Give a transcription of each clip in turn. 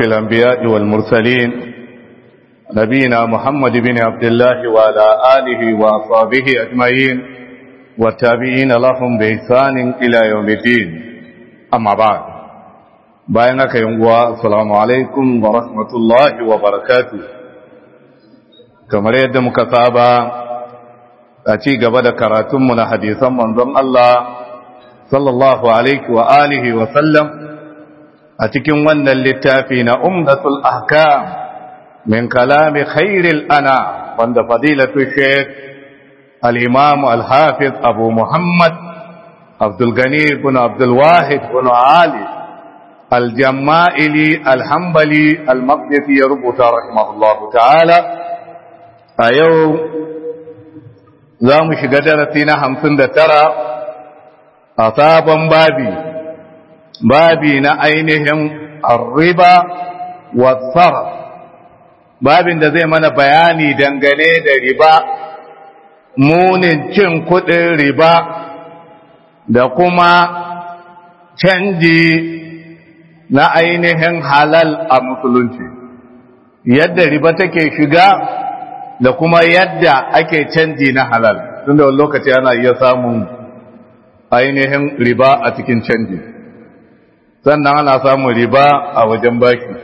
الأنبياء والمرسلين نبينا محمد بن عبد الله وعلى آله وأصحابه أجمعين والتابعين لهم بإحسان إلى يوم الدين أما بعد بينك يوم السلام عليكم ورحمة الله وبركاته كما يد مكتابة أتي قبل كراتم من حديثا من الله صلى الله عليه وآله وسلم أتكم ون اللتافين أمدة الأحكام من كلام خير الأنا عند فضيلة الشيخ الإمام الحافظ أبو محمد عبد الغني بن عبد الواحد بن علي الجمائلي الحنبلي المقدسي ربط رحمه الله تعالى أيو زام شقدرتنا همسن ترى أصابا بابي بابي نأينهم الربا والصرف babin da zai mana bayani dangane da riba munin cin kudin riba da kuma canji na ainihin halal a musulunci yadda riba take shiga da kuma yadda ake canji na halal tun da wani lokaci ana iya samun ainihin riba a cikin canji sannan ana samun riba a wajen baki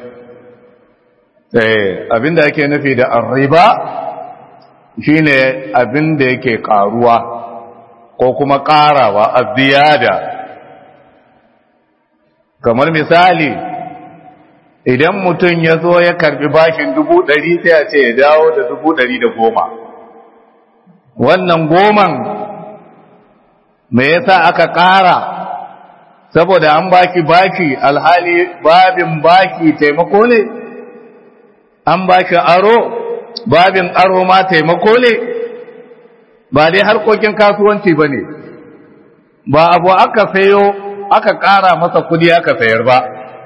abinda ake nufi da arriba shine abinda yake karuwa ko kuma karawa a ziyada kamar misali idan mutum ya zo ya karbi bashin dubu ɗari sai a ce ya dawo da dubu ɗari da goma wannan goman me yasa aka ƙara saboda an baki baki alhali babin baki taimako ne an ba shi aro babin aro ma taimako ne ba dai harkokin kasuwanci ba ne ba abu aka sayo aka ƙara masa kudi aka sayar ba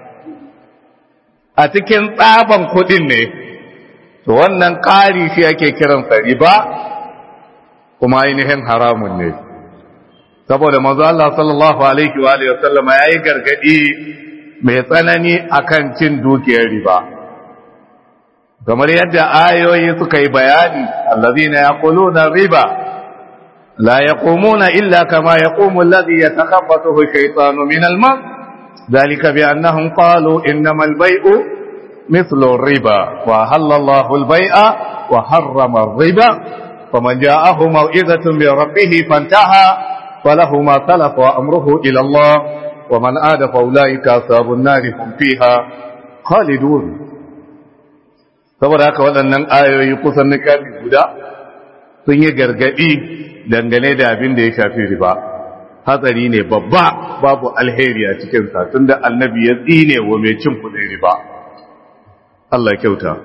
a cikin tsaban kudin ne to wannan ƙari shi ake kiransa riba kuma ainihin haramun ne saboda manzo Allah sallallahu alaihi wa alihi wasallam yayi gargadi mai tsanani akan cin dukiyar riba kamar yadda ayoyi suka yi bayani allazina yaquluna riba la yaqumuna illa kama yaqumu alladhi yatakhabbathu ash-shaytanu min al-mas dhalika bi annahum qalu innamal bay'u mithlu riba wa halallahu al-bay'a wa harrama ar-riba faman ja'ahu maw'izatun min rabbih fantaha falahu ma salafa wa amruhu ila Allah wa man aada fa ulaika ashabun nar hum fiha khalidun saboda haka waɗannan ayoyi kusan na kafi guda sun yi gargaɗi dangane da abin da ya shafi riba hatsari ne babba babu alheri a cikinsa tun da annabi ya tsine wa mai cin kuɗin riba Allah kyauta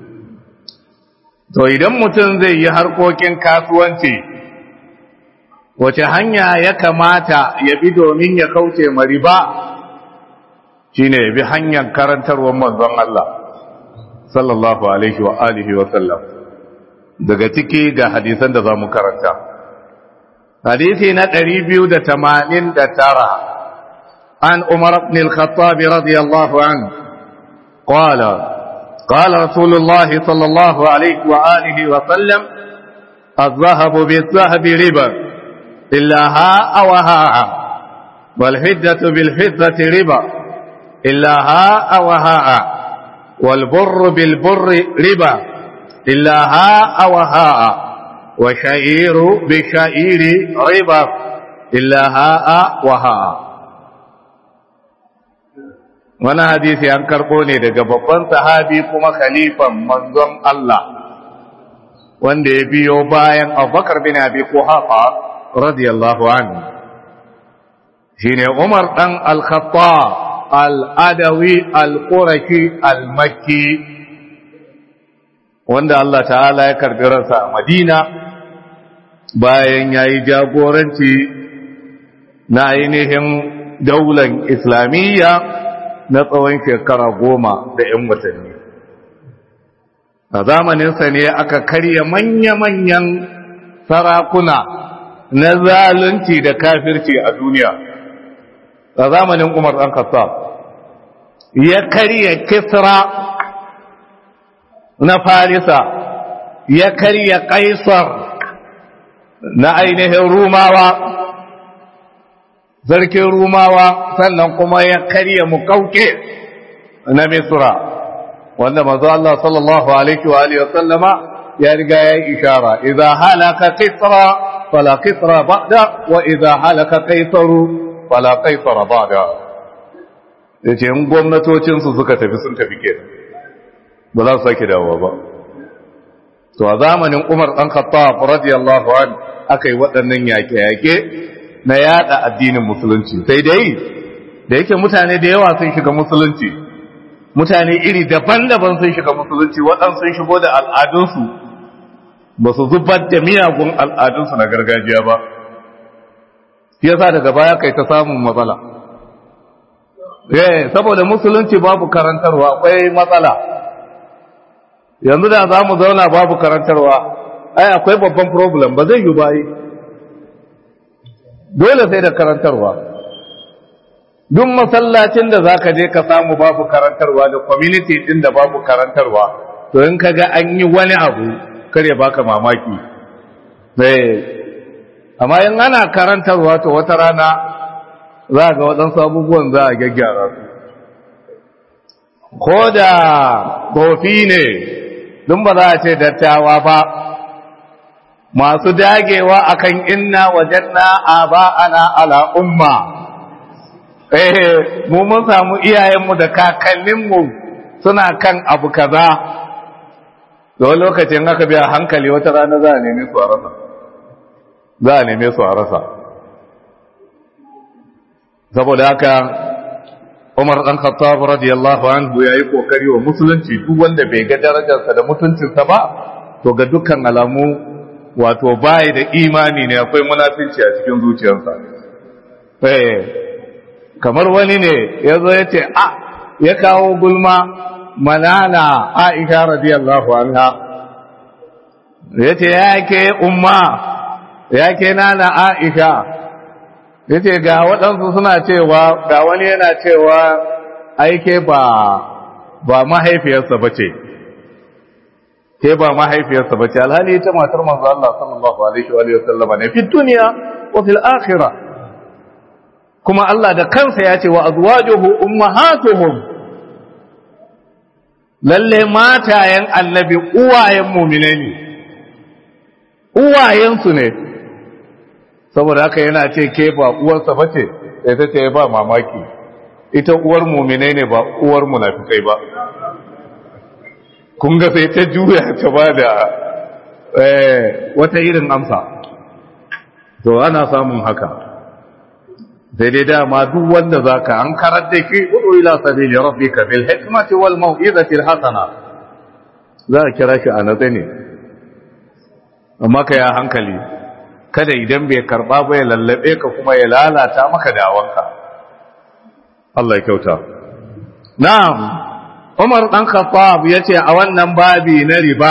to idan mutum zai yi harkokin kasuwanci wace hanya ya kamata ya bi domin ya kauce ma riba shine ya bi hanyar karantarwar manzon Allah sallallahu alaihi wa alihi wa sallam daga ciki ga hadisan da zamu karanta hadisi na 289 an Umar ibn al-Khattab radiyallahu anhu qala قال رسول الله صلى الله عليه وآله وسلم الذهب بالذهب ربا إلا هاء وهاء والفدة بالفدة ربا إلا هاء وهاء والبر بالبر ربا إلا هاء وهاء وشعير بشعير ربا إلا هاء وهاء wani hadisi an karɓo ne daga babban sahabi kuma khalifan manzon Allah wanda ya biyo bayan abubakar bin abi kuhafa radiyallahu anhu shine umar dan al-khattab al'adawi al'urashi al-makki wanda Allah ta'ala ya karbi ransa a madina bayan ya yi jagoranci na ainihin daular islamiyya na tsawon shekara goma da ‘yan watanni a zamaninsa ne aka karya manya-manyan sarakuna na zalunci da kafirci a duniya a zamanin umar ɗan kasa ya karya kisra na farisa ya karya kaisar na ainihin rumawa sarkin rumawa sannan kuma ya karya mukauke na misra wanda mazu Allah sallallahu alaihi wa alihi wasallama ya riga ya yi ishara idza halaka kisra fala kisra ba'da wa idza halaka kaisaru fala kaisara ba'da yace in gwamnatocin su suka tafi sun tafi kenan ba za su sake dawowa ba to a zamanin Umar dan Khattab radiyallahu an akai waɗannan yaƙe-yaƙe na yada addinin musulunci sai dai da yake mutane da yawa sun shiga musulunci mutane iri daban-daban sun shiga musulunci waɗansu sun shigo da al'adunsu ba su zubar da miyagun al'adunsu na gargajiya ba shi yasa daga baya kai ta samun matsala eh saboda musulunci babu karantarwa akwai matsala yanzu da za mu zauna babu karantarwa ai akwai babban problem ba zai yi bayi dole sai da karantarwa duk masallacin da zaka je ka samu babu karantarwa da community din da babu karantarwa to in kaga an yi wani abu kare baka mamaki eh amma in ana karantarwa to wata rana za ga waɗansu abubuwan za a gyaggyara su ko da kofi ne dun ba za a ce dattawa ba masu dagewa akan inna wajanna aba'ana ala umma eh mu mun samu iyayenmu da kakanninmu suna kan abu kaza da lokacin aka biya hankali wata rana za a neme su a rasa za a neme su a rasa saboda haka Umar dan Khattab radiyallahu anhu yayi kokari wa musulunci duk wanda bai ga darajarsa da mutuncinsa ba to ga dukkan alamu wato bai da imani ne akwai munafinci a cikin zuciyarsa eh kamar wani ne yazo yace a ya kawo gulma manana Aisha radiyallahu anha yace yake umma yake nana Aisha yace ga waɗansu suna cewa ga wani yana cewa aike ba ba mahaifiyarsa bace ke ba mahaifiyarsa bace alhali ita matar manzo Allah sallallahu alaihi wa sallama ne fi dunya wa fil akhirah kuma Allah da kansa ya ce wa azwajuhu ummahatuhum lalle matayen annabi uwayen mu'mine ne uwayensu ne saboda haka yana ce ke ba uwarsa ba ce sai ta ce ba mamaki ita uwar muminai ne ba uwar munafikai ba kun ga sai ta juya ta ba da wata irin amsa to ana samun haka sai dai dama duk wanda zaka an karar da ke udu ila sabili rabbika bil hikmati wal mau'izati al hasana za a kira shi a natsa ne amma ka ya hankali kada idan bai karba ba ya lallabe ka kuma ya lalata maka dawanka Allah ya kyauta na'am Umar dan Khattab yace a wannan babi na riba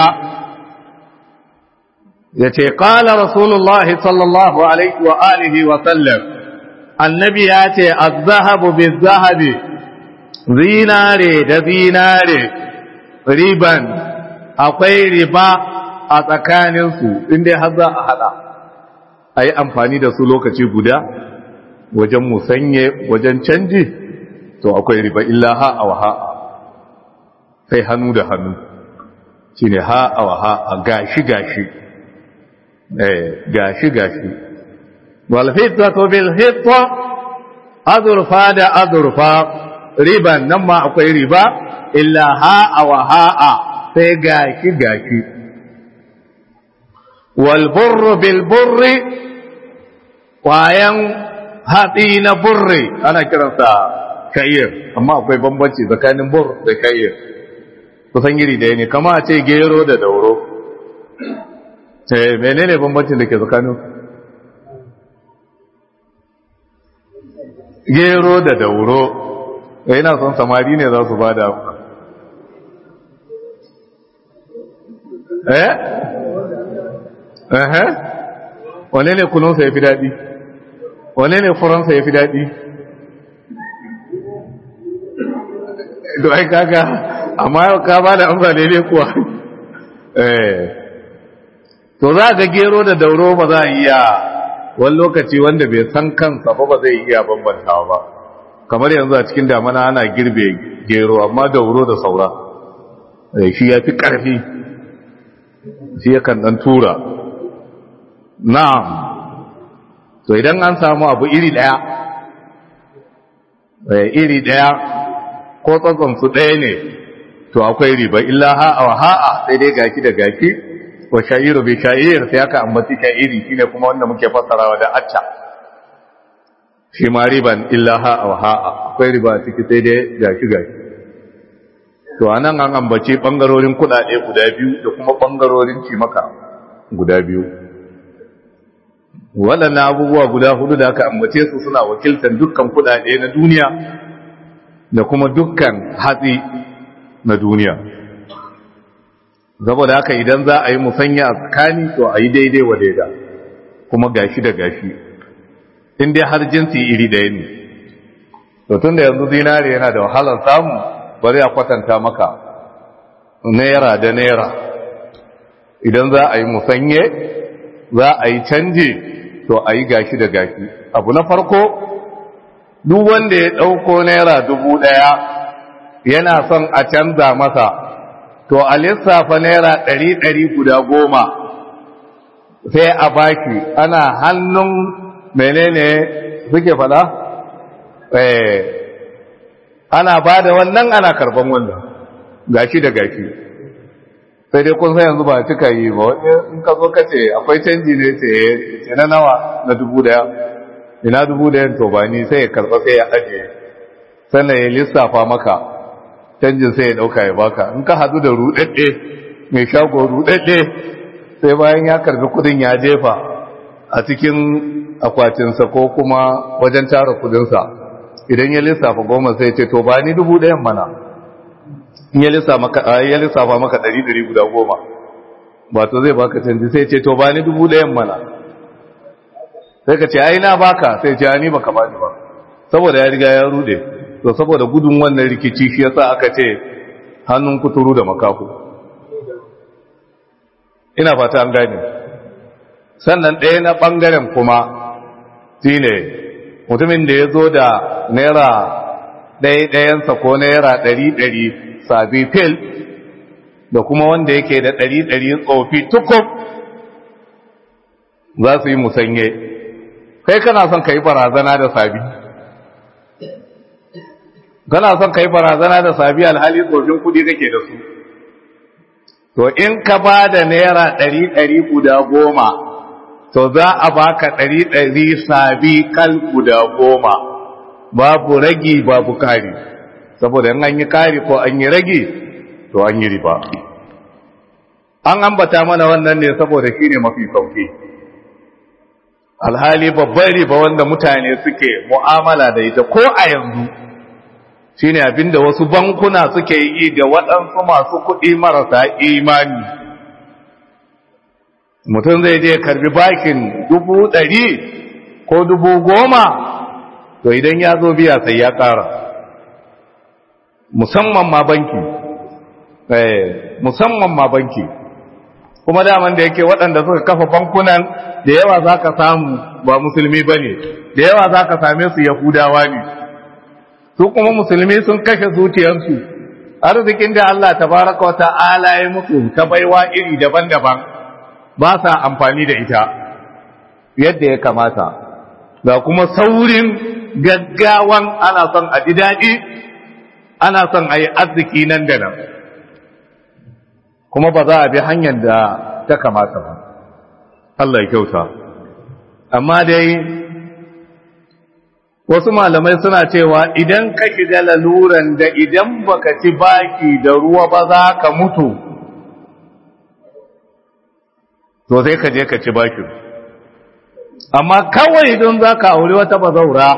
yace qala rasulullahi sallallahu alaihi wa alihi wa sallam annabi yace az-zahabu biz-zahabi zinare da zinare riban akwai riba a tsakaninsu inda har za a hada a yi amfani da su lokaci guda wajen musanye wajen canji to akwai riba illa ha'a wa ha'a sai hannu da hannu shi ne ha'a wa ha'a gashi gashi eh gashi gashi walhitta to bilhitta azurfa da azurfa riban nan ma akwai riba illa ha'a wa ha'a sai gashi gashi walburru bilburri kwayan hatsi na burri ana kiransa kayir amma akwai bambanci tsakanin bur da kayir kusan iri da ne kama a ce gero da dauro eh menene bambancin da ke tsakanin gero da dauro yana son samari ne za su ba da eh eh wane ne kununsa ya fi daɗi wane ne furansa ya fi daɗi to ai kaga amma yau ka ba da amsa daidai kuwa eh to za ga gero da dauro ba za a iya wani lokaci wanda bai san kansa ba ba zai iya bambantawa ba kamar yanzu a cikin damana ana girbe gero amma dauro da saura shi ya fi ƙarfi shi yakan ɗan tura na'am to idan an samu abu iri ɗaya iri ɗaya ko su ɗaya ne to akwai riba illa ha'a wa ha'a sai dai gaki da gaki wa sha'iru bi sha'ir sai aka ambaci sha'iri shine kuma wanda muke fassarawa da acca shi ma riban illa ha'a wa ha'a akwai riba ciki sai dai gaki gaki to anan an ambaci bangarorin kudade guda biyu da kuma bangarorin cimaka guda biyu waɗannan abubuwa guda hudu da aka ambace su suna wakiltar dukkan kudade na duniya da kuma dukkan hatsi na duniya saboda haka idan za a yi musanya a tsakani to a yi daidai wa daida kuma gashi da gashi in dai har jinsi iri ɗaya ne to tun da yanzu zinare yana da wahalar samu bari a kwatanta maka naira da naira idan za a yi musanye za a yi canje to a yi gashi da gashi abu na farko duk wanda ya ɗauko naira dubu ɗaya yana son a canza masa to a lissafa naira ɗari ɗari guda goma sai a baki ana hannun menene suke fada? eh ana ba da wannan ana karban wannan gashi da gashi sai dai kun san yanzu ba cika yi ba wani in ka zo ka ce akwai canji ne ce na nawa na dubu daya ina dubu dayan to ba ni sai ya karba sai ya ajiye sannan ya lissafa maka canjin sai ya dauka ya baka in ka hadu da rudadde mai shago rudadde sai bayan ya karbi kudin ya jefa a cikin akwatinsa ko kuma wajen tara kudinsa idan ya lissafa goma sai ce to ba ni dubu ɗayan mana in ya lissafa maka ɗari ɗari guda goma ba to zai baka canji sai ce to ba ni dubu ɗayan mana sai ka ce ai na baka sai ce ni baka ba ni ba saboda ya riga ya rude to saboda gudun wannan rikici shi yasa aka ce hannun kuturu da makafu ina fata an gane sannan ɗaya na ɓangaren kuma shine mutumin da ya zo da naira ɗaya-ɗayansa ko naira ɗari-ɗari sabi fil da kuma wanda yake da ɗari-ɗari tsofi tukub za su yi musanye kai kana son ka yi barazana da sabi kana son ka yi barazana da sabi alhali tsofin kudi kake da su to in ka ba da naira ɗari-ɗari guda goma to za a baka ɗari ɗari sabi kal guda goma babu ragi babu kari saboda in an yi kari ko an yi ragi to an yi riba an ambata mana wannan ne saboda shi ne mafi sauki alhali babban riba wanda mutane suke mu'amala da ita ko a yanzu shine abinda wasu bankuna suke yi da waɗansu masu kuɗi marasa imani mutum zai je karbi bakin dubu ɗari ko dubu goma to idan ya zo biya sai ya ƙara musamman ma banki musamman ma banki kuma daman da yake waɗanda suka kafa bankunan da yawa za ka samu ba musulmi ba ne da yawa za ka same su yahudawa ne su kuma musulmi sun kashe zuciyarsu arzikin da Allah tabaraka wa ta'ala ya musu ta baiwa iri daban-daban ba sa amfani da ita yadda ya kamata ga kuma saurin gaggawan ana son a ji daɗi ana son a yi arziki nan da nan kuma ba za a bi hanyar da ta kamata ba Allah ya kyauta amma dai wasu malamai suna cewa idan ka shiga laluran da idan baka ci baki da ruwa ba za ka mutu to sai ka je ka ci baki amma kawai don za ka aure wata bazaura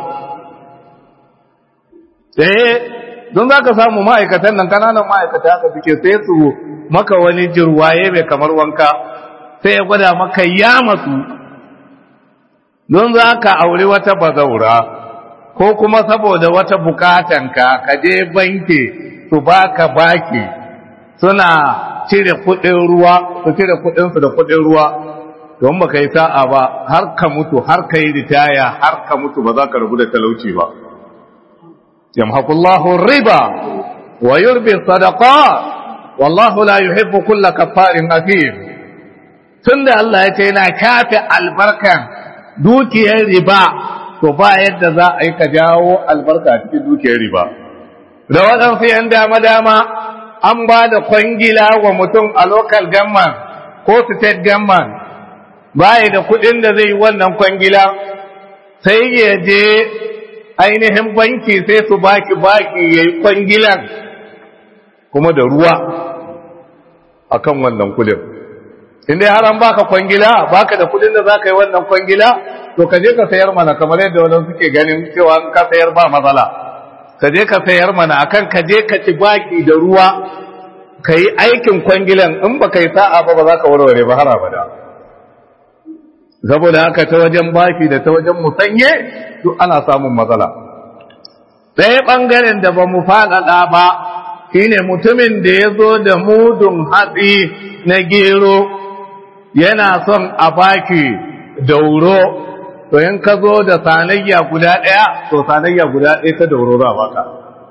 eh don za ka samu ma'aikatan nan kananan ma'aikata haka suke sai su maka wani jirwaye mai kamar wanka sai ya gwada maka ya masu don za ka aure wata bazaura ko kuma saboda wata bukatanka ka je banki su baka baki suna cire kuɗin ruwa su cire kuɗinsu da kuɗin ruwa don ba ka yi sa'a ba har ka mutu har ka yi ritaya har ka mutu ba za ka rabu da talauci ba yamhaqullahu riba wa yurbi sadaqat wallahu la yuhibbu kulla kaffarin athim tunda Allah ya ce yana kafe albarkan dukiyar riba to ba yadda za a yi ka jawo albarka a cikin dukiyar riba da waɗansu yan dama dama an ba da kwangila wa mutum a local government ko state government baya da kuɗin da zai yi wannan kwangila sai ya je ainihin banki sai su baki baki ya yi kwangilan kuma da ruwa akan wannan kudin inda har an baka kwangila baka da kudin da zaka yi wannan kwangila to ka je ka sayar mana kamar yadda wannan suke ganin cewa in ka sayar ba matsala ka je ka sayar mana akan ka je ka ci baki da ruwa ka yi aikin kwangilan in ba ka yi sa'a ba ba za ka warware ba har abada saboda haka ta wajen baki da ta wajen musanye duk ana samun matsala ɗaya ɓangaren da ba mu faɗaɗa ba shine mutumin da ya zo da mudun hatsi na gero yana son a baki dauro to in ka zo da sanayya guda ɗaya to sanayya guda ɗaya ta dauro za baka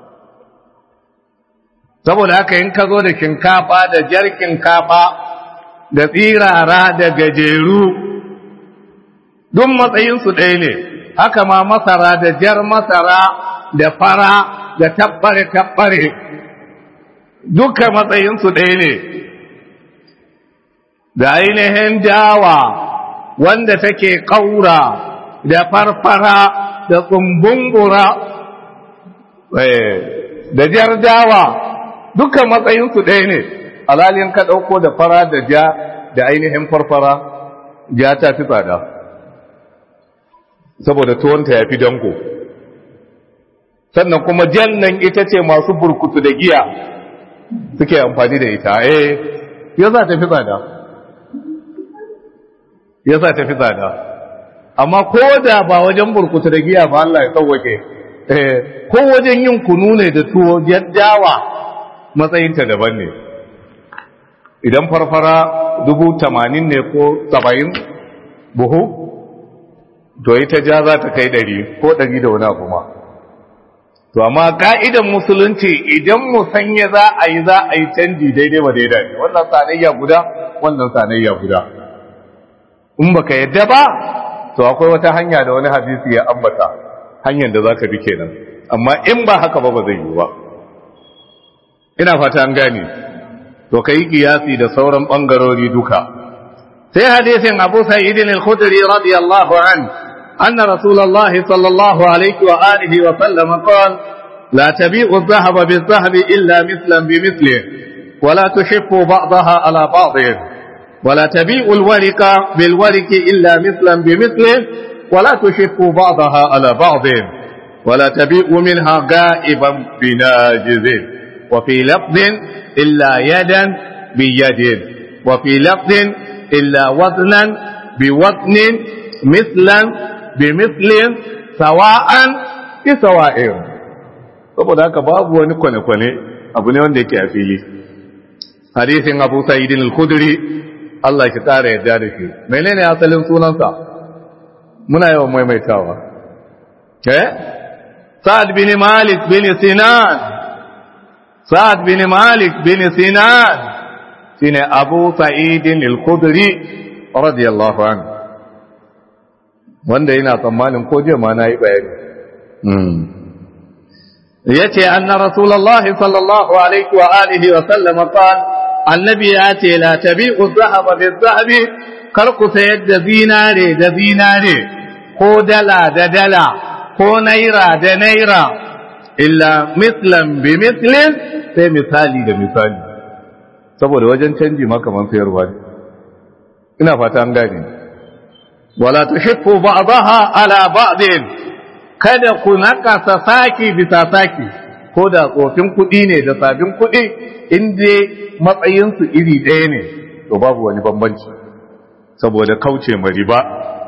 saboda haka in ka zo da shinkafa da jar shinkafa da tsirara da gajeru duk matsayinsu ɗaya ne haka ma masara da jar masara da fara da tabbare-tabbare duka matsayinsu ɗaya ne da ainihin dawa wanda take ƙaura da farfara da tsumbungura da jar dawa duka matsayinsu ɗaya ne alalin ka ɗauko da fara da ja da ainihin farfara ja ta fi tsada saboda tuwonta ya fi danko sannan kuma jannan ita ce masu burkutu da giya suke amfani da ita eh ya za ta fi tsada ya za ta fi tsada amma ko da ba wajen burkutu da giya ba Allah ya sauwake eh ko wajen yin kunu ne da tuwo dawa matsayinta daban ne idan farfara dubu tamanin ne ko saba'in buhu to ita ja za ta kai ɗari ko ɗari da wani abu ma to amma ka'idan musulunci idan musanya za a yi za a yi canji daidai ba daidai wannan sanayya guda wannan sanayya guda in baka yadda ba to akwai wata hanya da wani hadisi ya ambata hanyar da zaka bi kenan amma in ba haka ba ba zai yi ba ina fata an gane to kai kiyasi da sauran bangarori duka sai hadisin Abu Sa'id al-Khudri radiyallahu anhu أن رسول الله صلى الله عليه وآله وسلم قال لا تبيع الذهب بالذهب إلا مثلا بمثله ولا تشف بعضها على بعض ولا تبيع الورق بالورق إلا مثلا بمثله ولا تشف بعضها على بعض ولا تبيع منها غائبا بناجز وفي لفظ إلا يدا بيد وفي لفظ إلا وزنا بوزن مثلا bimislin sawa'an ki sawa'in saboda haka babu wani kwane-kwane abu ne wanda yake a fili hadisin abu sa'idin al-khudri Allah ki tsara yadda da shi menene asalin sunansa muna yawan maimaitawa eh sa'ad bin malik bin sinan sa'ad bin malik bin sinan shine abu sa'idin al-khudri radiyallahu anhu wanda yana tsammanin ko jiya ma na yi bayani ya ce anna rasulallah sallallahu alaihi wa alihi wa sallama qal annabi ya ce la tabi'u dhahaba bi dhahabi kar ku sayar da zinare da zinare ko dala da dala ko naira da naira illa mislan bi mislin sai misali da misali saboda wajen canji makaman sayarwa ne ina fata an gane wala tushiffu ba'daha ala ba'din kada ku nakasa saki bisa saki ko da tsofin kuɗi ne da sabin kuɗi in dai matsayinsu iri ɗaya ne to babu wani bambanci saboda kauce ma riba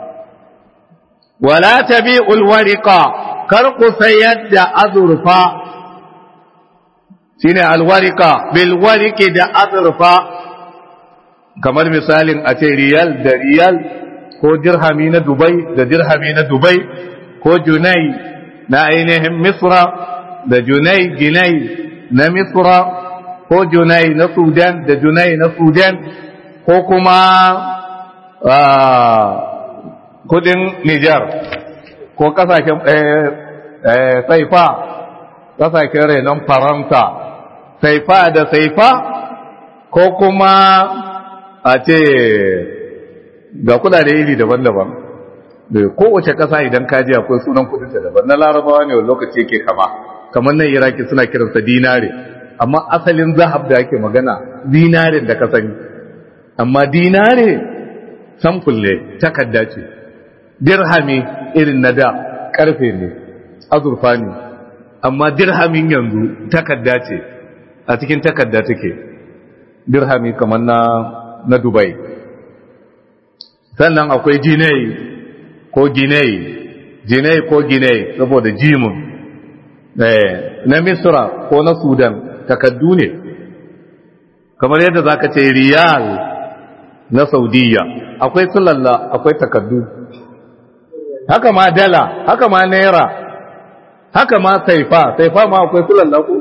wala tabi'ul wariqa kar ku sayar da azurfa shine alwarika bil wariki da azurfa kamar misalin a ce riyal da riyal ko dirhami na dubai da dirhami na dubai ko junai na ainihin misra da junai ginai na misra ko junai na sudan da junai na sudan ko kuma kudin nijar ko kasashen saifa kasashen renon faransa saifa da saifa ko kuma a ce ga kudade iri daban-daban da kowace kasa idan kaji akwai sunan kudinta daban na larabawa ne wani lokaci yake kama kamar nan iraki suna kiransa dinare amma asalin zahab da ake magana dinarin da ka sani amma dinare samful ne takarda ce dirhami irin na da karfe ne azurfa ne amma dirhamin yanzu takarda ce a cikin takarda take dirhami kamar na na dubai sannan akwai jinai ko ginai jinai ko ginai saboda jimun na misra ko na sudan takaddu ne kamar yadda za ka ce riyal na saudiya akwai sulalla akwai takaddu haka ma dala haka ma naira haka ma saifa saifa ma akwai sulalla ko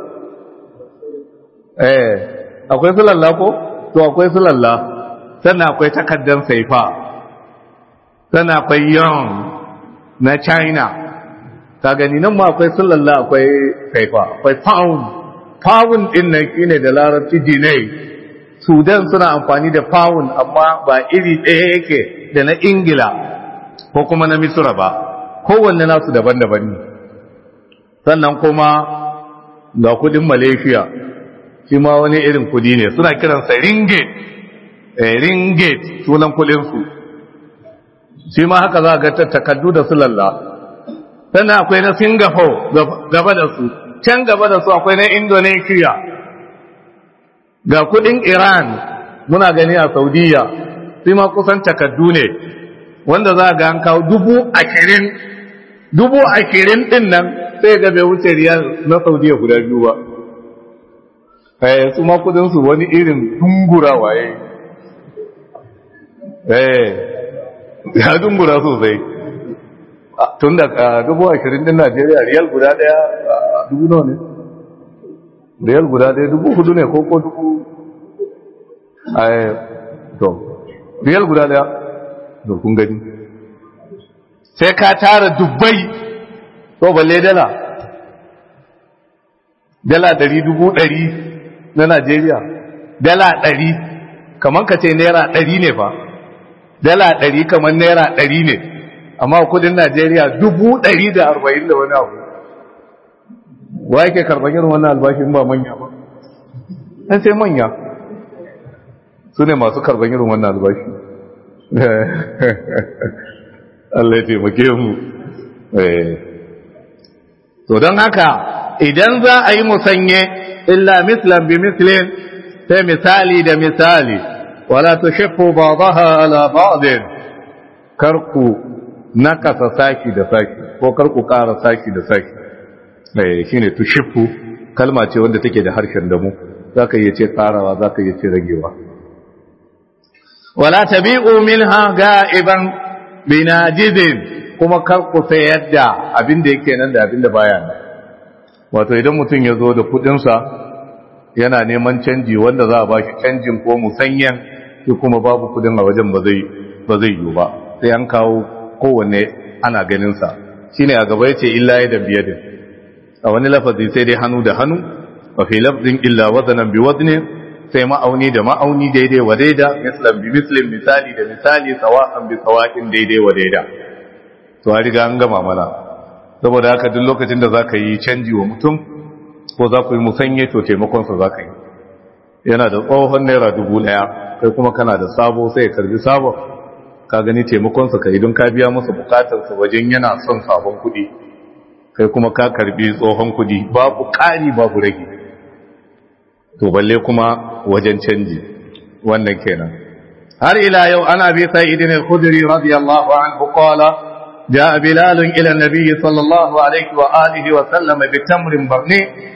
eh akwai sulalla ko to akwai sulalla sannan akwai takaddan saifa sannan akwai yon na china ka gani nan ma akwai sulalla akwai saifa akwai pound pound din nan shine da larabci dinai sudan suna amfani da pound amma ba iri ɗaya yake da na ingila ko kuma na misra ba kowanne nasu daban-daban ne sannan kuma ga kudin malaysia shi ma wani irin kudi ne suna kiransa ringgit ringgit sunan kudinsu shi ma haka za ga takardu da su lalla sannan akwai na singapore gaba da su can gaba da su akwai na indonesia ga kudin iran muna gani a saudiya sai ma kusan takardu ne wanda za ga an kawo dubu ashirin dubu ashirin din nan sai ga bai wuce riyal na saudiya guda biyu ba eh su ma kudin su wani irin dungura waye eh ya dungura sosai tun da dubu ashirin din najeriya riyal guda daya dubu nawa ne riyal guda daya dubu hudu ne ko ko dubu eh to riyal guda daya da kun gani sai ka tara dubbai to balle dala dala ɗari dubu ɗari na Najeriya dala ɗari kamar ka ce naira ɗari ne fa dala ɗari kamar naira ɗari ne amma kudin Najeriya dubu ɗari da arba'in da wani abu wa yake karɓar irin wannan albashin ba manya ba ɗan sai manya su ne masu karɓar irin wannan albashi Allah ya taimake mu to don haka idan za a yi musanye illa mislan bi mislin sai misali da misali wala tushiffu ba'daha ala ba'din karku nakasa saki da saki ko karku ƙara saki da saki eh shine tushiffu kalma ce wanda take da harshen damu zaka iya ce tsarawa zaka iya ce ragewa wala tabi'u minha ga'iban binajidin kuma kar ku sayar da abin da yake nan da abin da baya nan wato idan mutum ya zo da kudinsa yana neman canji wanda za a ba shi canjin ko musanyan shi kuma babu kudin a wajen ba zai ba zai yi ba sai an kawo kowanne ana ganinsa shine a gaba yace illa ya da biyadin a wani lafazi sai dai hannu da hannu wa fi lafzin illa wazanan bi wazni sai ma'auni da ma'auni daidai wa daida mislan bi mislin misali da misali sawa'an bi sawa'in daidai wa daida to a riga an gama mana saboda haka duk lokacin da za ka yi canji wa mutum ko za ku yi musanye to taimakonsa za ka yi yana da tsohon naira dubu ɗaya kai kuma kana da sabo sai ya karbi sabon ka gani taimakonsa ka yi don ka biya masa bukatarsa wajen yana son sabon kuɗi kai kuma ka karbi tsohon kuɗi babu ƙari babu rage to balle kuma wajen canji wannan kenan har ila yau ana bi sa'idin al-khudri radiyallahu anhu qala جاء بلال إلى النبي صلى الله عليه وآله وسلم بتمر برني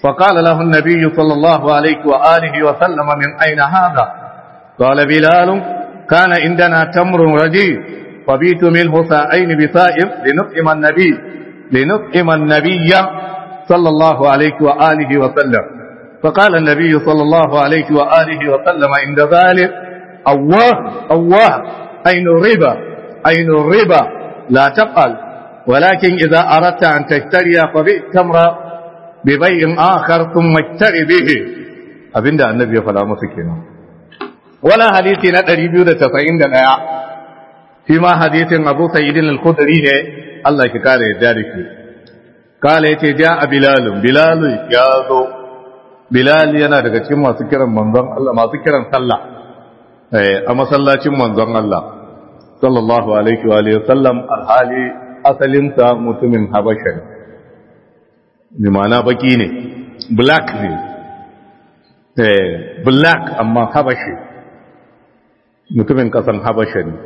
فقال له النبي صلى الله عليه وآله وسلم من أين هذا قال بلال كان عندنا تمر رديء فبيت منه ساعين بسائر لنطعم النبي لنطعم النبي صلى الله عليه وآله وسلم فقال النبي صلى الله عليه وآله وسلم عند ذلك الله الله أين الربا أين الربا لا تقل ولكن إذا أردت أن تشتري فبئ تمر ببيع آخر ثم اشتري به أبين النبي فلا مسكين ولا حديثي ندري بيودة تسعين دنيا فيما حديث أبو سيد الخدري الله كتاره ذلك قال يتي جاء بلال بلال يا ذو بلال yana daga cikin masu kiran manzon Allah masu kiran sallah eh a masallacin manzon Allah sallallahu alaihi wa alihi sallam alhali asalin sa mutumin Habasha ne bi ma'ana baki ne black ne eh black amma Habashi mutumin kasan Habasha ne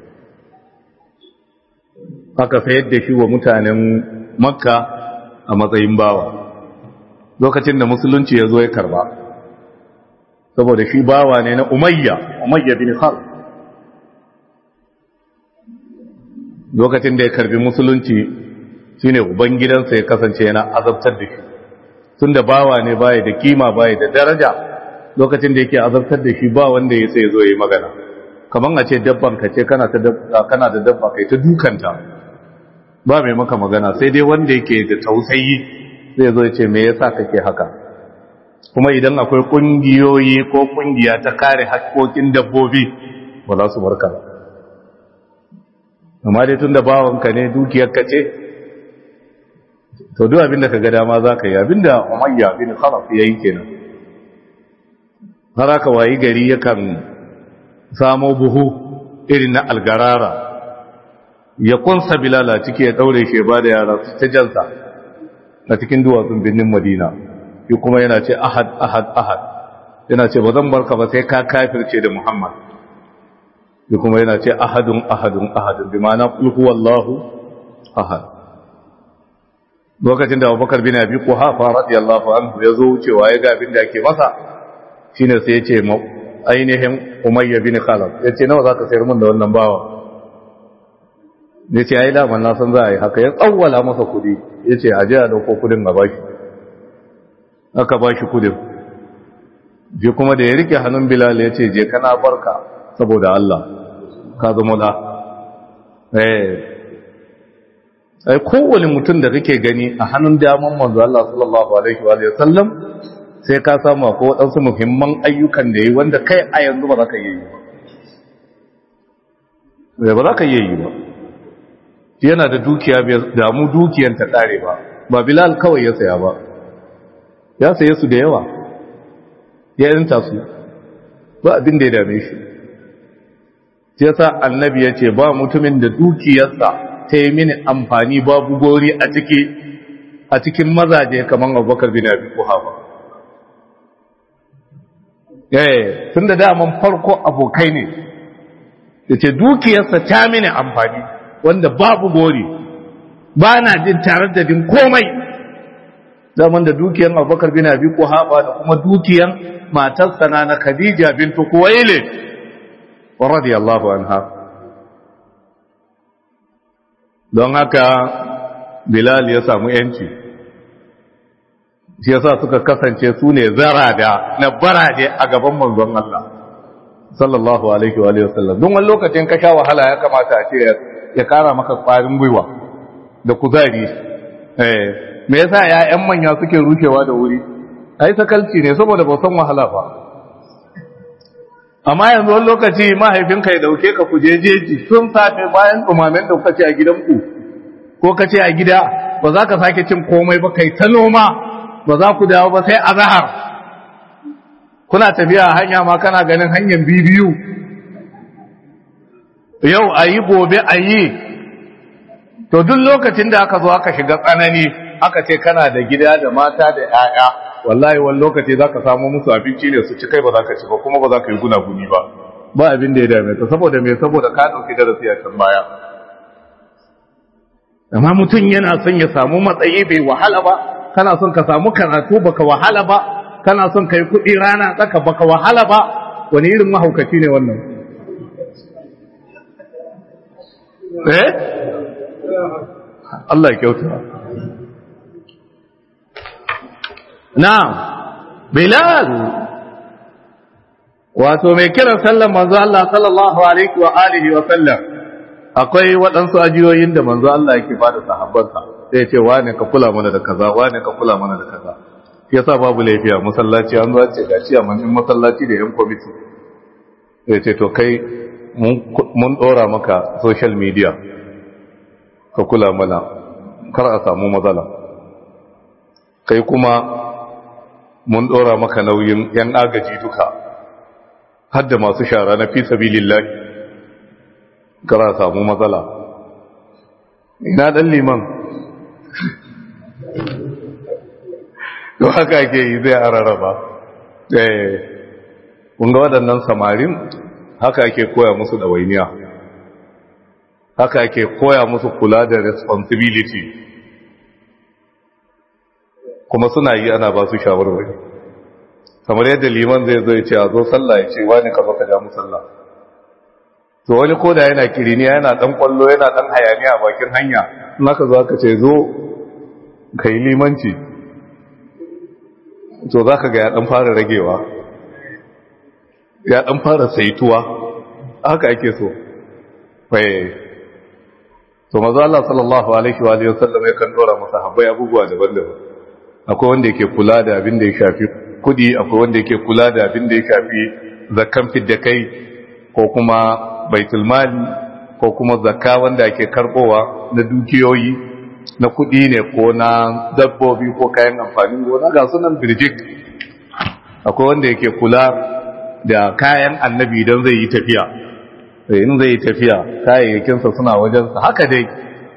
aka sayar da shi wa mutanen Makka a matsayin bawa lokacin da musulunci ya zo ya karba saboda shi bawa ne na umayya umayya bin khalid lokacin da ya karbi musulunci shine ubangidansa ya kasance yana azabtar da shi tunda bawa ne baya da kima baya da daraja lokacin da yake azabtar da shi ba wanda ya sai zo yi magana kaman a ce dabban ka ce kana ta kana da dabba kai ta dukanta ba mai maka magana sai dai wanda yake da tausayi zai zo ya ce me yasa kake haka kuma idan akwai kungiyoyi ko kungiya ta kare haƙƙoƙin dabbobi ba za su barka ba amma dai tun da bawanka ne dukiyar ka ce to duk abinda ka ga dama za ka yi abinda umayya bin khalaf ya yi kenan har aka wayi gari yakan samo buhu irin na algarara ya kunsa bilala ciki ya daure shi ba da yara su ta jansa a cikin duwatsun birnin madina yi kuma yana ce ahad ahad ahad yana ce ba zan barka ba sai ka kafirce da muhammad yi kuma yana ce ahadun ahadun ahadun bi ma'ana kulhu wallahu ahad lokacin da abubakar bin abi kuhafa radiyallahu anhu ya zo wucewa ya ga abin da ake masa shine sai ya ce ainihin umayya bin khalaf ya ce nawa zaka sayar min da wannan bawa ya ce ai daman na san za a yi haka ya tsawwala masa kudi ya ce a ji a dauko kudin a bashi aka bashi kudin je kuma da ya rike hannun bilal ya ce je kana barka saboda Allah ka zama da ai kowane mutum da kake gani a hannun daman manzo Allah sallallahu alaihi wa sallam sai ka samu ko waɗansu muhimman ayyukan da yi wanda kai a yanzu ba za ka yi ba ba za ka yi ba yana da dukiya bai damu dukiyan ta kare ba ba bilal kawai ya saya ba ya saye su da yawa ya yanta su ba abin da ya dame shi sai sa annabi ya ce ba mutumin da dukiyarsa ta yi mini amfani babu gori a ciki a cikin mazaje kamar abubakar bin abi kuhafa eh tun da daman farko abokai ne da ce dukiyarsa ta mini amfani wanda babu gori ba na jin tare da din komai zaman da dukiyar abubakar bin abi kuhafa da kuma dukiyar matarsa na khadija bintu kuwaile radiyallahu anha don haka bilal ya samu yanci shi yasa suka kasance su ne zarada na barade a gaban manzon Allah sallallahu alaihi wa alihi wasallam don wani lokacin ka sha wahala ya kamata a ce ya kara maka kwarin gwiwa da kuzari eh me yasa ƴaƴan manya suke rushewa da wuri ai sakalci ne saboda ba san wahala ba amma yanzu wani lokaci mahaifinka ya dauke ka kuje jeji sun safe bayan tsumamen da kuka ce a gidanku ko ka ce a gida ba za ka sake cin komai ba kai ta noma ba za ku dawo ba sai a zahar kuna tafiya hanya ma kana ganin hanyar bibiyu yau a yi gobe a yi to duk lokacin da aka zo aka shiga tsanani aka ce kana da gida da mata da 'ya'ya wallahi wani lokaci za ka samu musu abinci ne su ci kai ba za ka ci ba kuma ba za ka yi gunaguni ba ba abin da ya dame ka saboda me saboda ka ɗauki darasi a can baya amma mutum yana son ya samu matsayi bai wahala ba kana son ka samu karatu baka wahala ba kana son kai kuɗi rana tsaka baka wahala ba wani irin mahaukaci ne wannan eh Allah ya kyauta na'am bilal wato mai kiran sallan manzo Allah sallallahu alaihi wa alihi wa sallam akwai waɗansu ajiyoyin da manzo Allah yake bada sahabbansa sai ya ce wane ka kula mana da kaza wane ka kula mana da kaza shi yasa babu laifiya masallaci an zuwa ce gashi a manin masallaci da yan kwamiti sai ce to kai mun ɗora maka social media ka kula mana kar a samu matsala kai kuma mun ɗora maka nauyin yan agaji duka har da masu shara na fi sabilillahi kar a samu matsala ina ɗan liman to haka ke yi zai araraba kun ga waɗannan samarin haka ake koya musu ɗawainiya haka ake koya musu kula da responsibility kuma suna yi ana ba su shawarwari kamar yadda liman zai zo ya ce a zo sallah ya ce wani ka baka ja musalla to wani koda yana kiriniya yana dan kwallo yana dan hayaniya a bakin hanya in aka zo aka ce zo ka yi limanci to za ka ga ya dan fara ragewa ya dan fara saituwa haka ake so faye to mazu Allah sallallahu alaihi wa alihi wasallam ya kan dora masa habbai abubuwa daban-daban akwai wanda yake kula da abin da ya shafi kudi akwai wanda yake kula da abin da ya shafi zakkan fidda kai ko kuma baitul mali ko kuma zakka wanda ake karbowa na dukiyoyi na kudi ne ko na dabbobi ko kayan amfanin gona ga sunan birjik akwai wanda yake kula da kayan annabi don zai yi tafiya in zai yi tafiya kayayyakinsa suna wajensa haka dai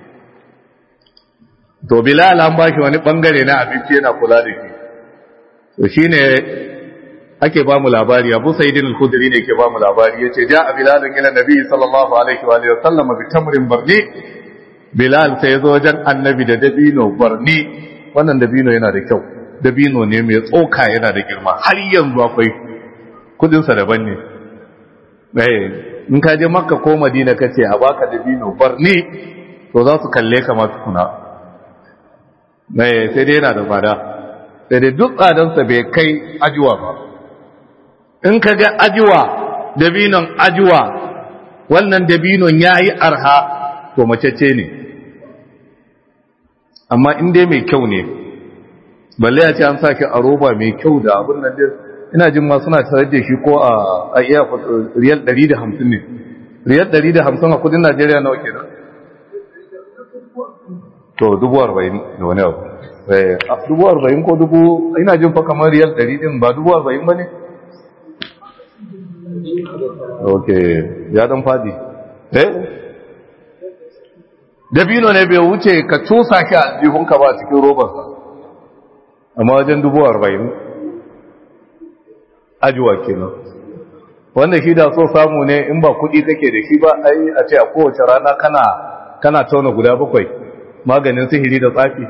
to bilal an bashi wani bangare na abinci yana kula da shi to shine ake ba mu labari abu sa'idin al-khudri ne ke ba mu labari yace ja bilal ila nabi sallallahu alaihi wa alihi wasallam bi tamrin barni bilal sai zo wajen annabi da dabino barni wannan dabino yana da kyau dabino ne mai tsoka yana da girma har yanzu akwai kudin sa daban ne eh in ka je makka ko madina kace a baka dabino barni to za su kalle ka ma tukuna eh sai dai yana da fada sai dai duk tsadansa bai kai ajuwa ba in ka ga ajuwa dabinon ajuwa wannan dabinon ya yi arha to macece ne amma in dai mai kyau ne balle ya ce an sake a roba mai kyau da abin nan dai ina jin ma suna tare da shi ko a iya riyal 150 ne riyal 150 a kudin najeriya nawa kenan to dubu arba'in da wani abu dubu arba'in ko dubu ina jin fa kamar riyal ɗari ɗin ba dubu arba'in ba ne? ok ya dan fadi eh dabino ne bai wuce ka cusa ki a jihunka ba cikin robarsa amma wajen dubu arba'in ajiwa kenan wanda shi da so samu ne in ba kuɗi kake da shi ba ai a ce a kowace rana kana kana tauna guda bakwai maganin sihiri da tsafi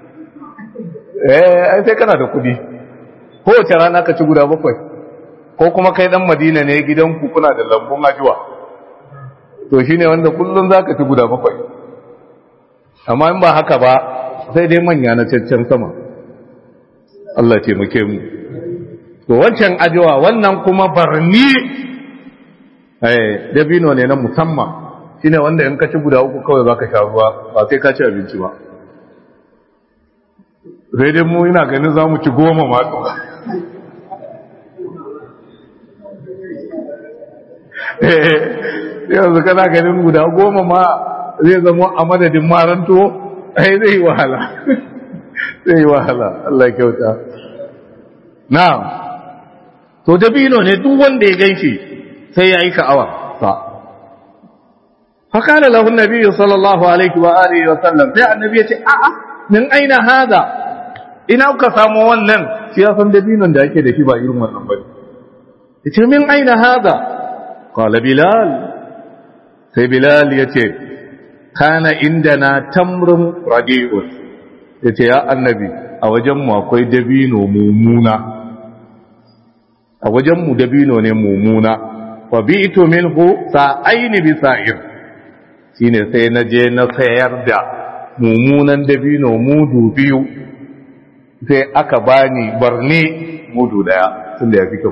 eh ai sai kana da kudi kowace rana ka ci guda bakwai ko kuma kai dan madina ne gidan ku kuna da lambun ajiwa to shine wanda kullun zaka ci guda bakwai amma in ba haka ba sai dai manya na cancan sama Allah ce muke mu to wancan ajiwa wannan kuma barni eh dabino ne na musamman shine wanda in ka ci guda uku kawai zaka sha ruwa ba sai ka ci abinci ba sai dai mu ina ganin za mu ci goma mato yanzu kana ganin guda goma ma zai zama a madadin maranto ai zai yi wahala zai yi wahala Allah kyauta na to dabino ne duk wanda ya ganshi sai ya yi ka'awa sa فقال له النبي صلى الله عليه وآله وسلم sai annabi ya ce a'a min aina hada ina kuka samu wannan shi ya san dabinon da ake da shi ba irin wannan bane yace min aina hada qala bilal sai bilal yace kana indana tamrun radi'un yace ya annabi a wajenmu akwai dabino mummuna a wajenmu dabino ne mummuna fa bi'tu minhu sa'aini bi sa'ir shine sai na je na sayar da mummunan dabino mudu biyu sai aka bani barni mudu daya tunda ya fi kyau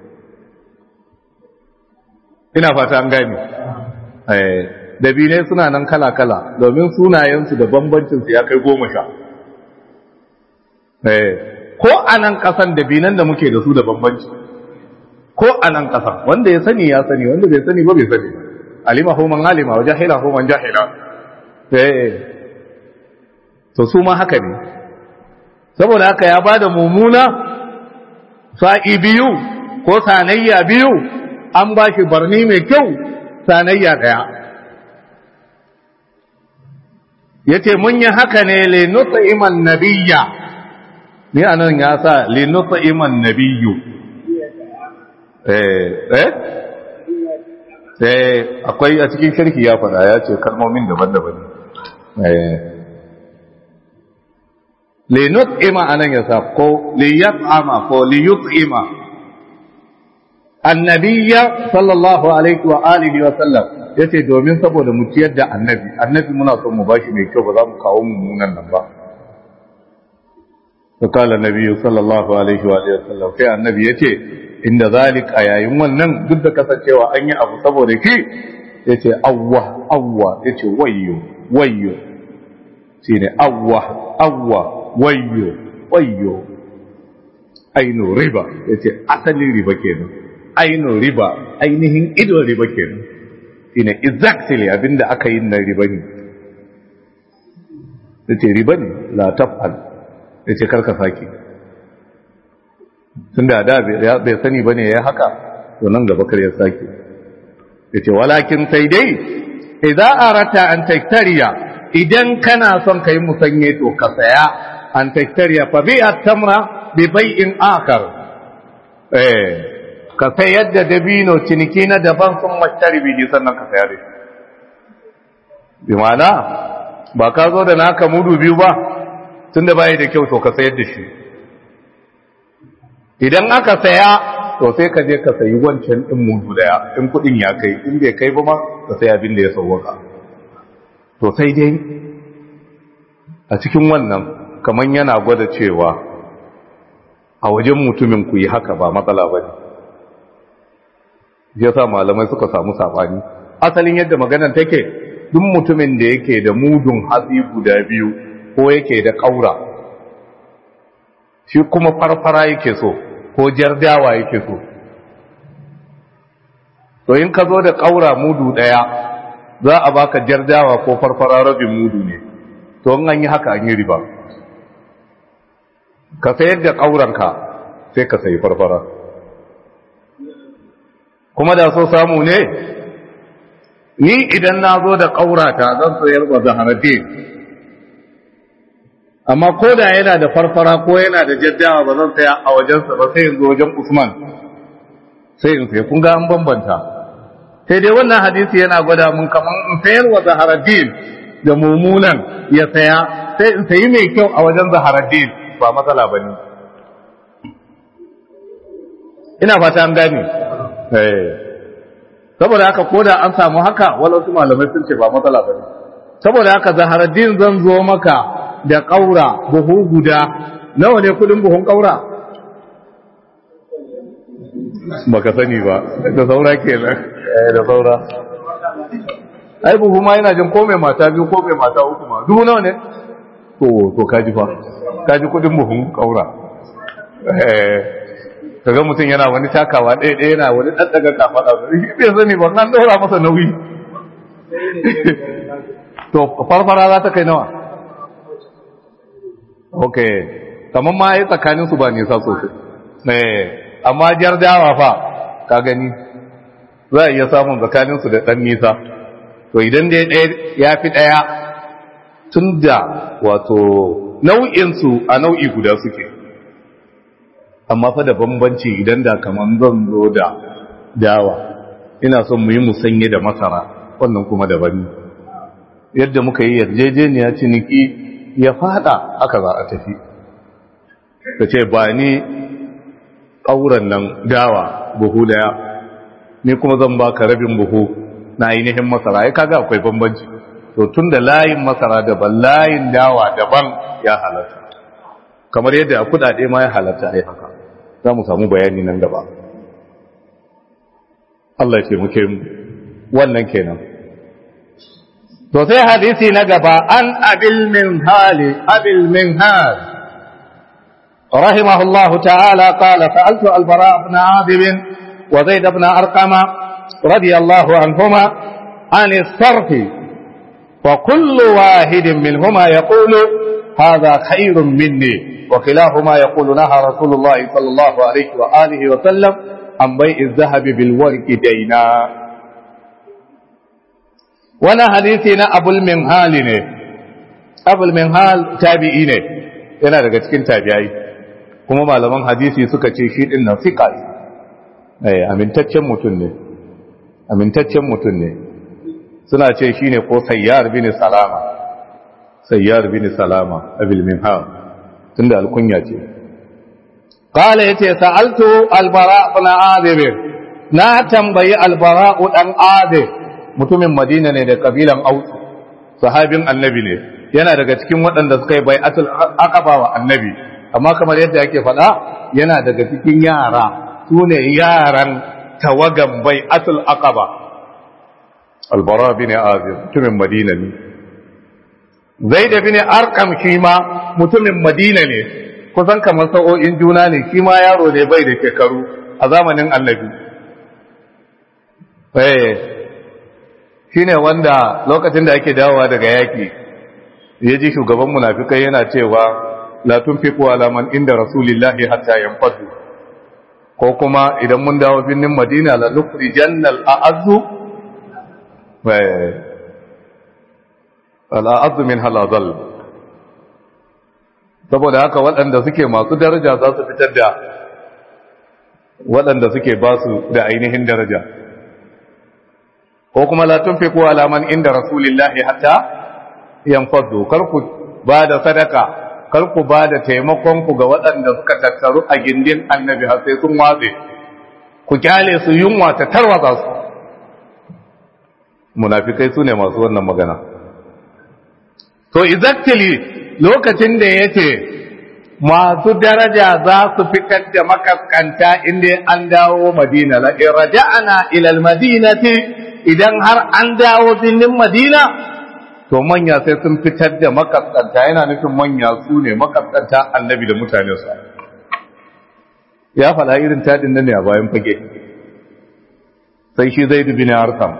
ina fata an gani eh dabinai suna nan kala-kala domin sunayensu da bambancinsu ya kai goma sha ko a nan ƙasan dabinan da muke da su da bambanci ko a nan ƙasan wanda ya sani ya sani wanda bai sani ba bai sani alima homan alima wa jahila homan jahila to su ma haka ne saboda haka ya ba da mummuna sa'i biyu ko sanayya biyu an ba shi barni mai kyau sanayya ɗaya ya ce mun yi haka ne lenuta iman nabiya ni a nan ya sa lenuta iman nabiyu eh eh akwai a cikin shirki ya faɗa ya ce kalmomin daban-daban eh lenut ima a nan ya sa ko liyat ama ko liyut ima annabiya sallallahu alaihi wa alihi wa sallam ya ce domin saboda mu ciyar da annabi annabi muna son mu bashi mai kyau ba za mu kawo mummunan nan ba fakala nabi sallallahu alaihi wa sallam sai annabi ya ce inda zalik a yayin wannan duk da kasancewa an yi abu saboda ki ya ce awwa awwa ya ce wayyo wayyo shi ne awwa awwa wayyo wayyo ainihin riba ya ce asalin riba kenan ainihin riba ainihin idon riba kenan shine exactly abinda aka yi na riba ne da ce riba ne la tafal da ce karka sake tun da da bai sani ba ne ya haka to nan gaba kar ya sake da ce walakin sai dai idan arata an taktariya idan kana son ka yi musanye to ka saya an taktariya fa bi tamra bi bai'in akar eh ka sayar da dabino ciniki na daban sun mashtari bihi sannan ka sayar da shi bi ma'ana ba ka zo da naka mudu biyu ba tun da bayi da kyau to ka sayar da shi idan aka saya to sai ka je ka sayi wancan din mudu daya in kudin ya kai in bai kai ba ma ka sayi abin da ya sauwaka to sai dai a cikin wannan kamar yana gwada cewa a wajen mutumin ku yi haka ba matsala ba ne ya sa malamai suka samu saɓani asalin yadda maganar take duk mutumin da yake da mudun hatsi guda biyu ko yake da ƙaura shi kuma farfara yake so ko jardawa yake so to in ka zo da ƙaura mudu ɗaya za a baka jardawa ko farfara rabin mudu ne to in an yi haka an yi riba ka sayar da ƙauranka sai ka sayi farfara kuma da so samu ne ni idan na zo da ƙaurata zan sayar wa zaharaddin amma ko da yana da farfara ko yana da jaddawa ba zan saya a wajensa ba sai yanzu wajen usman sai in sai kun ga an bambanta sai dai wannan hadisi yana gwada mun kamar in sayar wa zaharaddin da mummunan ya saya sai in sayi mai kyau a wajen zaharaddin ba matsala ba ne ina fata an gane saboda haka ko da an samu haka wasu malamai sun ce ba matsala ba ne saboda haka zaharaddin zan zo maka da ƙaura buhu guda nawa ne kudin buhun ƙaura baka sani ba da saura kenan da saura ai buhu ma yana jin ko mai mata biyu ko mai mata uku ma dubu nawa ne to to kaji fa kaji kudin buhun ƙaura kaga mutum yana wani takawa ɗaya ɗaya yana wani ɗaɗɗaga kafaɗa shi bai sani ba an ɗora masa nauyi to farfara za ta kai nawa ok kamar ma yi tsakaninsu ba nisa sosai amma jar dawa fa ka gani za a iya samun tsakaninsu da ɗan nisa to idan dai ɗaya ya fi ɗaya tun da wato nau'insu a nau'i guda suke amma fa da bambanci idan da kaman zan zo da dawa ina son mu yi musanye da masara wannan kuma daban yadda muka yi yarjejeniya ciniki ya fada aka za a tafi ka ce ba ni ƙauran nan dawa buhu daya ni kuma zan ba ka rabin buhu na ainihin masara ya kaga akwai bambanci to tun da layin masara daban layin dawa daban ya halatta kamar yadda a kudade ma ya halatta ai haka za mu samu bayani nan gaba Allah ya ce muke wannan kenan to sai hadisi na gaba an abil min hali abil min hal رحمه الله تعالى قال سألت البراء بن عاذب وزيد بن أرقم رضي الله عنهما عن الصرف وكل واحد منهما يقول هذا خير مني وكلاهما يقول نهى رسول الله صلى الله عليه وآله وسلم عن بيع الذهب بالورق دينا وانا حديثنا أبو المنهال أبو المنهال تابعين yana daga cikin tabi'ai kuma malaman hadisi suka ce shi din nan fiqa eh amintaccen mutum ne amintaccen mutum ne suna ce shine ko sayyar bin salama sayyar bin salama abil minhal tunda alkunya ce qala yace sa'altu albara ibn azib na tambayi albara dan azib mutumin madina ne da kabilan aus sahabin annabi ne yana daga cikin waɗanda suka yi bai'atul aqaba wa annabi amma kamar yadda yake faɗa yana daga cikin yara sune yaran tawagan bai'atul aqaba albara bin azib mutumin madina ne zaid bin arqam shi ma mutumin madina ne kusan kamar sa'o'in juna ne shi ma yaro ne bai da shekaru a zamanin annabi eh shine wanda lokacin da ake dawowa daga yaki ya ji shugaban munafikai yana cewa la tunfiqu ala man inda rasulillahi hatta yanfadu ko kuma idan mun dawo binnin madina la nukhrijanna al-a'azzu wa al-a'azzu min halazal saboda haka waɗanda suke masu daraja za su fitar da waɗanda suke ba su da ainihin daraja ko kuma la tunfiqu ala man inda rasulillahi hatta yanfadu kar ku ba da sadaka kar ku ba da taimakon ku ga waɗanda suka tattaru a gindin annabi har sai sun watse ku kyale su yunwa ta tarwatsa su munafikai su ne masu wannan magana to exactly lokacin da ya ce masu daraja za su fitar da makaskanta inda an dawo madina la irja'ana ila almadinati idan har an dawo birnin madina to manya sai sun fitar da makaskanta yana nufin manya su ne makaskanta annabi da mutanensa ya faɗa irin taɗin nan ne a bayan fage sai shi zai dubi ne harkam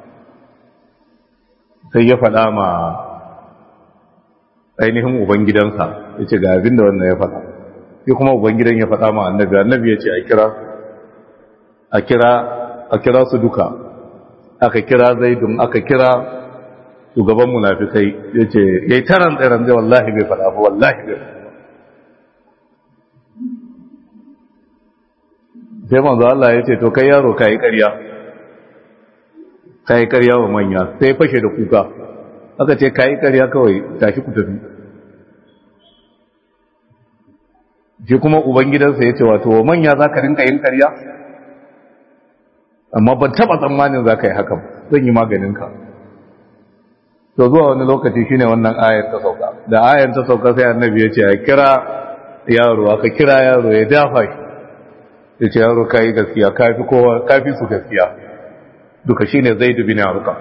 sai ya faɗa ma ainihin ubangidansa ya ce ga abin da wannan ya faɗa sai kuma ubangidan ya faɗa ma annabi annabi ya ce a kira a kira a kira su duka aka kira zaidun aka kira shugaban munafikai ya ce ya yi taran tsiran zai wallahi bai faɗa ba wallahi bai sai manzo Allah ya ce to kai yaro ka yi ƙarya ka yi ƙarya wa manya sai fashe da kuka aka ce ka yi ƙarya kawai tashi ku tafi shi kuma ubangidansa ya ce wato wa manya za ka rinka yin ƙarya amma ban taɓa tsammanin za ka yi hakan zan yi maganinka to zuwa wani lokaci shine wannan ayar ta sauka da ayar ta sauka sai annabi ya ce a kira yaro aka kira yaro ya dafa shi ya ce yaro ka yi gaskiya kafi kowa kafi su gaskiya duka shine zai dubi na ruka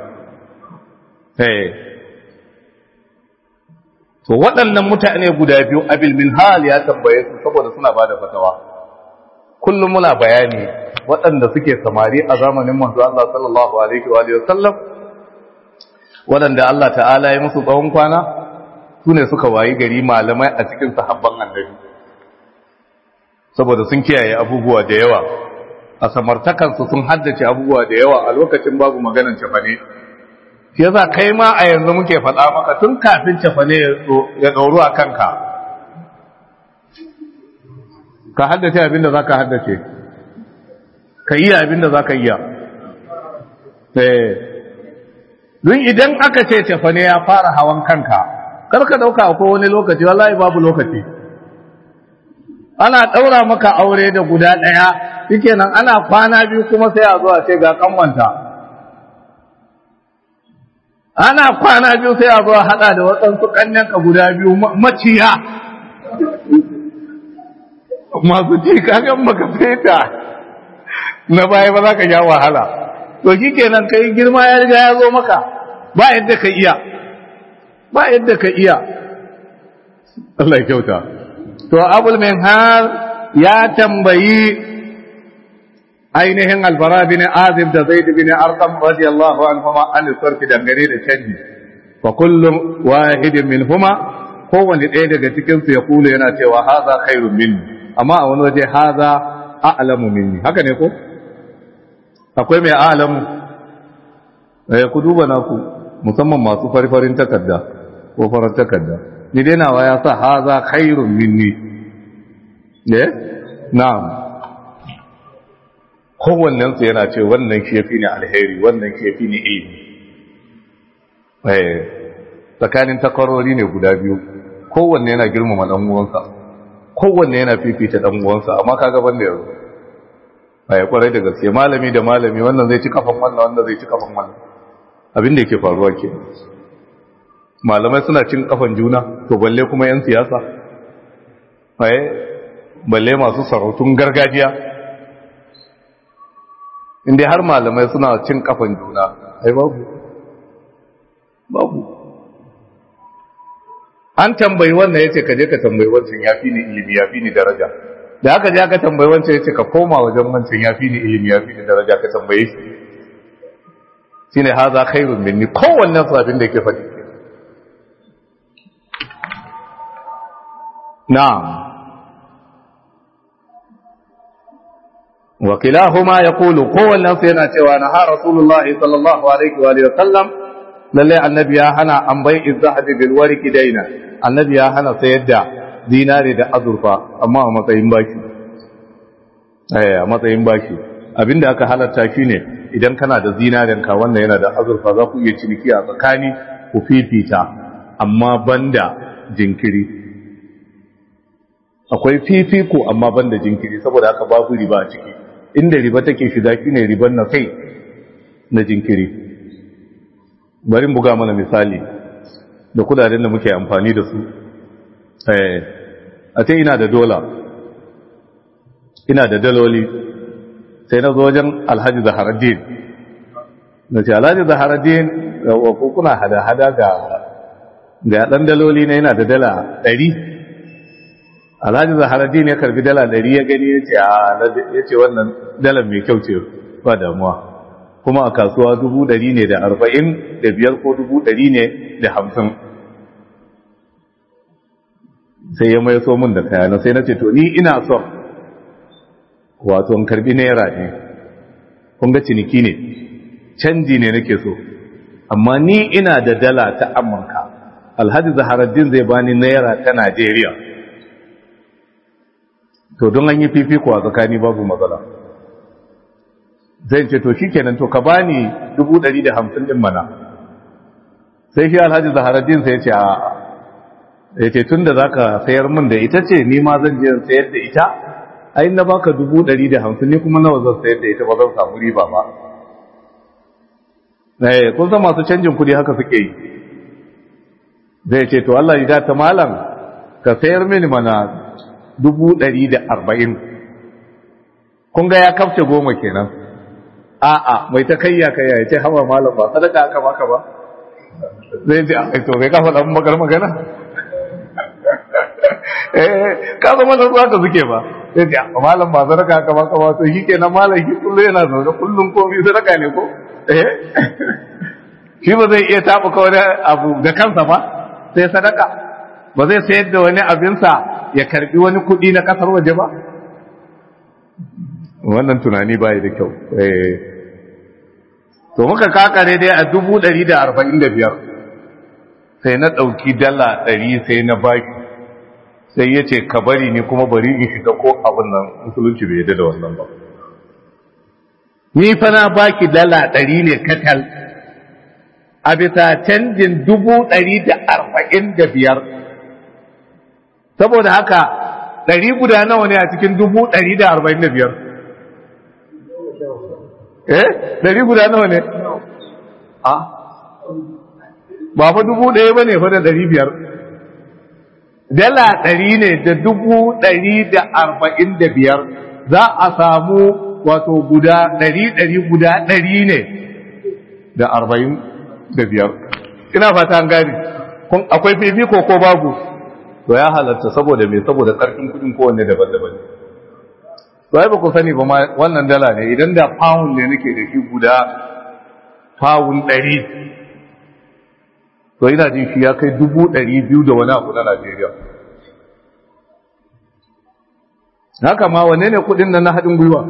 to waɗannan mutane guda biyu abil min hal ya tambaye su saboda suna bada fatawa kullum muna bayani waɗanda suke samari a zamanin manzo Allah sallallahu alaihi wa sallam waɗanda Allah ta'ala ya musu tsawon kwana su ne suka wayi gari malamai a cikin sahabban annabi saboda sun kiyaye abubuwa da yawa a samartakansu sun haddace abubuwa da yawa a lokacin babu maganan cefane shi yasa kai ma a yanzu muke faɗa maka tun kafin cefane ya ɗauru a kanka ka haddace abin da za ka haddace ka iya abin da za ka iya don idan aka ce cefane ya fara hawan kanka kar ka ɗauka akwai wani lokaci wallahi babu lokaci ana ɗaura maka aure da guda ɗaya shike nan ana kwana biyu kuma sai a zo a ce ga kanwanta ana kwana biyu sai a zo a haɗa da waɗansu ƙannenka guda biyu maciya masu ci kagan maka feta na baya ba za ka ja wahala to shi kenan kai girma ya riga ya zo maka ba yadda ka iya ba yadda ka iya Allah ya kyauta to abul har ya tambayi ainihin albara bin azib da zaid bin arqam radiyallahu anhuma an sarfi dangane da canji fa kullum wahidin minhuma kowanne ɗaya daga cikin su ya kula yana cewa haza khairun minni amma a wani waje haza a'lamu minni haka ne ko akwai mai a'lamu eh ku duba naku musamman masu farfarin takarda ko farar takarda ni dai nawa ya sa haza khairun minni eh na'am kowannen su yana ce wannan shi yafi ni alheri wannan shi yafi ni ilimi eh tsakanin takwarori ne guda biyu kowanne yana girmama dan uwansa kowanne yana fifita dan uwansa amma kaga banda yanzu ai kwarai da gaske malami da malami wannan zai ci kafan wannan wannan zai ci kafan wannan abin da yake faruwa ke malamai suna cin kafan juna to balle kuma yan siyasa ai balle masu sarautun gargajiya inda har malamai suna cin kafan juna ai babu babu an tambayi wannan yace ka je ka tambayi wancan yafi ni ilimi yafi ni daraja da haka je aka tambayi wancan yace ka koma wajen wancan yafi ni ilimi yafi ni daraja ka tambaye shi shine haza khairun minni kowannen sabin da yake faɗi na'am wa kilahuma yaqulu kowannen su yana cewa na ha rasulullahi sallallahu alaihi wa sallam lalle annabi ya hana an bai izzahabi bil warqi daina annabi ya hana sayar da dinari da azurfa amma a matsayin baki eh a matsayin baki abinda aka halatta shine idan kana da zinarin ka wannan yana da azurfa za ku iya ciniki a tsakani ku fifita amma banda jinkiri akwai fifiko amma banda jinkiri saboda haka babu riba a ciki inda riba take shiga shine riban na kai na jinkiri bari buga mana misali da kudaden da muke amfani da su a ce ina da dola ina da daloli sai na zo wajen alhaji zaharaddin na ce alhaji zaharaddin wa kuna hada-hada ga ga ɗan daloli na yana da dala ɗari alhaji zaharaddin ya karbi dala ɗari ya gani ya ce wannan dalar mai kyau ce ba damuwa kuma a kasuwa dubu ɗari ne da arba'in da biyar ko dubu ɗari ne da hamsin sai ya mai so min da kayana sai na ce to ni ina son wato in karbi naira ne kun ga ciniki ne canji ne nake so amma ni ina da dala ta amurka alhaji zaharaddin zai bani naira ta najeriya to don an yi fifiko a tsakani babu matsala zai ce to shikenan to ka bani dubu ɗari da hamsin ɗin mana sai shi alhaji zaharaddin sai ya ce a ya ce tun da za ka sayar min da ita ce ni ma zan je sayar da ita ai na baka dubu ɗari da hamsin ni kuma nawa zan sayar da ita ba zan samu riba ba eh kun san masu canjin kuɗi haka suke yi zai ce to Allah ya ta malam ka sayar mini mana dubu ɗari da arba'in kun ga ya kafce goma kenan a'a mai ta kayya kayya ya ce hawa malam ba sadaka aka baka ba zai ce a to kai kafa dan magar magana eh ka zama da zuwa ka suke ba sai ce a malam ba sadaka aka baka ba to shi kenan malam shi kullum yana zaune kullum komai sadaka ne ko eh shi ba zai iya tabuka wani abu ga kansa ba sai sadaka ba zai sayar da wani abinsa ya karbi wani kuɗi na kasar waje ba wannan tunani bai da kyau to muka kakare dai a dubu ɗari da arba'in da biyar sai na ɗauki dala ɗari sai na baki sai ya ce ka bari ni kuma bari in shiga ko abin nan musulunci bai yadda da wannan ba ni fa na baki dala ɗari ne katal a bisa canjin dubu ɗari da arba'in da biyar saboda haka ɗari guda nawa ne a cikin dubu ɗari da arba'in da biyar eh ɗari guda nawa ne a ba fa dubu ɗaya ba ne fa da ɗari biyar dala ɗari ne da dubu ɗari da arba'in da biyar za a samu wato guda ɗari ɗari guda ɗari ne da arba'in da biyar ina fata an gani akwai fifiko ko babu to ya halatta saboda me saboda ƙarfin kuɗin kowanne daban-daban to ai ba ku sani ba ma wannan dala ne idan da pound ne nake da shi guda pound ɗari to ina jin shi ya kai dubu ɗari biyu da wani abu na Najeriya. Haka ma wane ne kuɗin nan na haɗin gwiwa?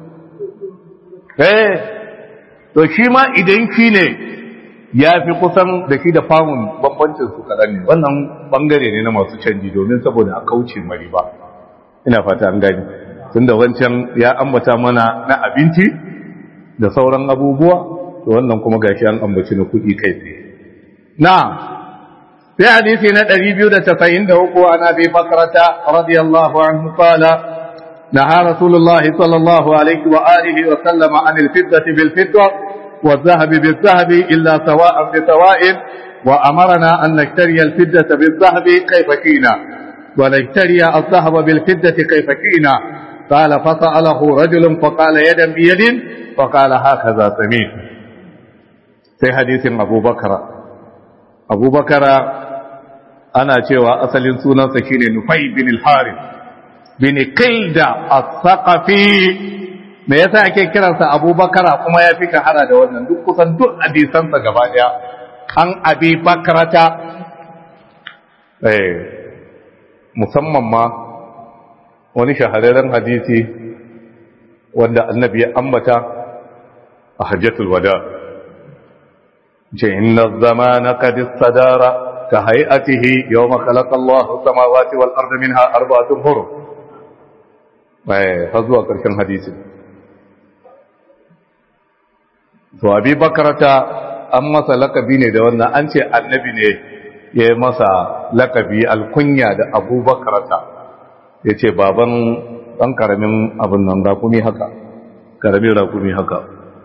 Eh, to shi ma idan shi ne ya fi kusan da shi da famun bambancin su kaɗan ne, wannan ɓangare ne na masu canji domin saboda a kauce mari ba. Ina fata an gani. Tunda wancan ya ambata mana na abinci da sauran abubuwa, to wannan kuma gashi an ambaci na kuɗi kai tsaye. نعم في حديث ندري بيودة تفين دوكو عن أبي بكرة رضي الله عنه قال نهى رسول الله صلى الله عليه وآله وسلم عن الفضة بالفضة والذهب بالذهب إلا سواء بسواء وأمرنا أن نشتري الفضة بالذهب كيف كينا ونشتري الذهب بالفضة كيف كينا قال فسأله رجل فقال يدا بيد فقال هكذا سميت في حديث أبو بكر abubakara ana cewa asalin sunansa shine nufai bin al-harith bin kaida as-saqafi me yasa ake kiransa abubakara kuma ya fi kahara da wannan duk kusan duk hadisansa gaba daya an abi bakarata eh musamman ma wani shahararren hadisi wanda annabi ya ambata a hajjatul wada' إن الزمان قد استدار كهيئته يوم خلق الله السماوات والأرض منها أربعة حرم فزوا كرشن حديث to abi bakarata an masa lakabi ne da wannan an ce annabi ne ya yi masa lakabi alkunya da abu bakarata ya ce baban ɗan ƙaramin abin nan rakumi haka ƙaramin rakumi haka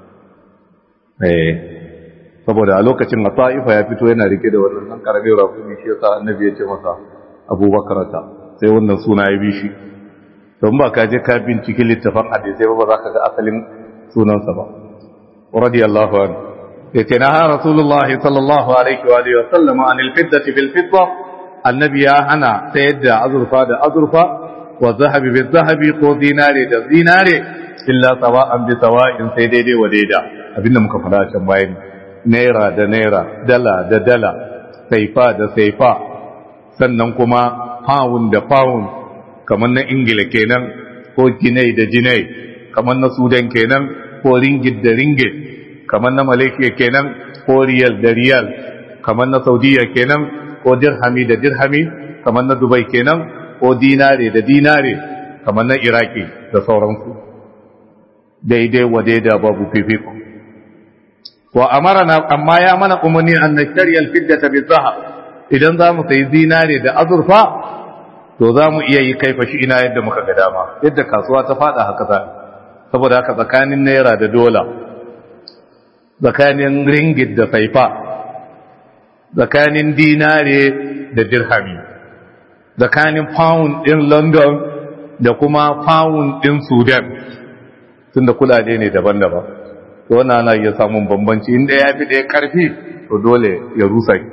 saboda a lokacin a ta'ifa ya fito yana rike da wannan nan karamin rafumi shi yasa annabi ya ce masa abubakarata sai wannan suna ya bi shi don ba ka je ka binciki littafin hadisai ba za ka ga asalin sunansa ba radiyallahu anhu ya ce na ha rasulullahi sallallahu alaihi wa alihi wa sallam an alfiddati bil fidda annabi ya hana sayar da azurfa da azurfa wa zahabi bil zahabi ko zinare da zinare illa sawa'an bi sawa'in sai daidai wa daida abinda muka fara can bayani naira da naira dala da dala saifa da saifa sannan kuma pound da pound kamar na ingila kenan ko jinai da jinai kamar na sudan kenan ko ringit da ringit kamar na malaysia kenan ko riyal da riyal kamar na saudiya kenan ko dirhami da dirhami kamar na dubai kenan ko dinare da dinare kamar na iraki da sauransu daidai wa daida babu fifiko wa amarana amma ya mana umarni an nashtari alfiddata bizahab idan za mu sayi zinare da azurfa to za mu iya yi kaifa shi ina yadda muka ga dama yadda kasuwa ta fada haka za saboda haka tsakanin naira da dola tsakanin ringit da saifa tsakanin dinare da dirhami tsakanin pound din london da kuma pound din sudan tunda kudade ne daban-daban to wannan ana iya samun bambanci inda ya fi ɗaya ƙarfi to dole ya rusa ki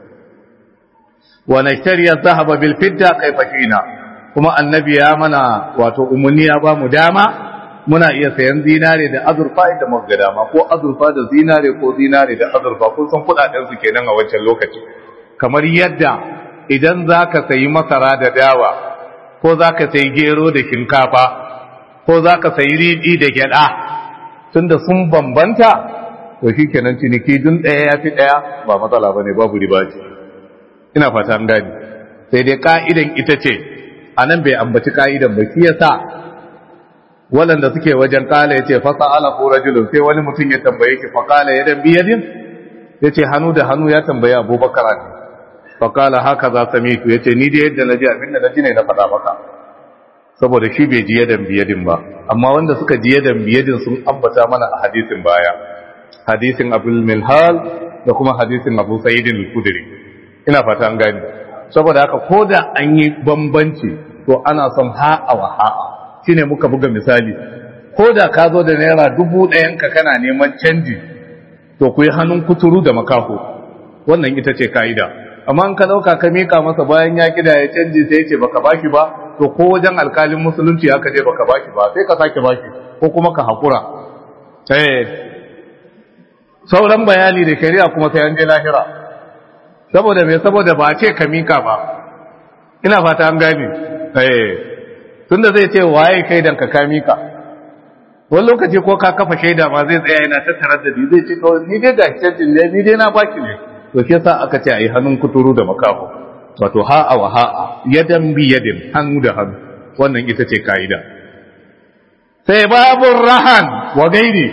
wa nashtari adh-dhahaba bil fidda kayfa shina kuma annabi ya mana wato umunni ya ba mu dama muna iya sayan zinare da azurfa inda muka ga dama ko azurfa da zinare ko zinare da azurfa kun san kudaden su kenan a wancan lokaci kamar yadda idan zaka sayi masara da dawa ko zaka sayi gero da shinkafa ko zaka sayi riɗi da gyada tunda sun bambanta to shikenan ciniki dun ɗaya ya fi ɗaya ba matsala bane babu riba ce ina fata an gani sai dai ka'idan ita ce a nan bai ambaci ka'idan ba shi yasa waɗanda suke wajen kala ya ce fasa ala ko rajulun sai wani mutum ya tambaye ki faƙala ya dan biyadin ya ce hannu da hannu ya tambaye abubakar ne faƙala haka za sami ku ya ce ni da yadda na ji abin da na ji ne na faɗa maka saboda shi bai ji yadan biyadin ba amma wanda suka ji yadan biyadin sun ambata mana a hadisin baya hadisin abul milhal da kuma hadisin abu sa'idin al-kudri ina fata an gani saboda haka ko da an yi bambanci to ana son ha'a wa ha'a shine muka buga misali ko da ka zo da naira dubu ɗayan ka kana neman canji to ku yi hannun kuturu da makaho wannan ita ce ka'ida amma in ka ɗauka ka mika masa bayan ya kida ya canji sai ya ce baka baki ba to ko wajen alkalin musulunci aka je baka baki ba sai ka sake baki ko kuma ka haƙura eh sauran bayani da shari'a kuma sai an je lahira saboda me saboda ba ce ka mika ba ina fata an gane eh tunda zai ce waye kai dan ka ka mika wani lokaci ko ka kafa shaida ma zai tsaya yana tattara da zai ce to ni dai ga canjin ne ni dai na baki ne to shi yasa aka ce ayi hannun kuturu da makaho wato ha'a wa ha'a yadan bi yadin hannu da hannu wannan ita ce kaida sai babun rahan wa gairi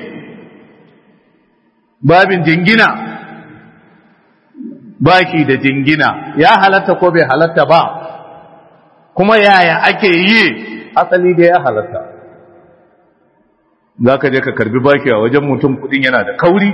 babin jingina baki da jingina ya halatta ko bai halatta ba kuma yaya ake yi asali da ya halatta za ka je ka karbi baki a wajen mutum kudin yana da kauri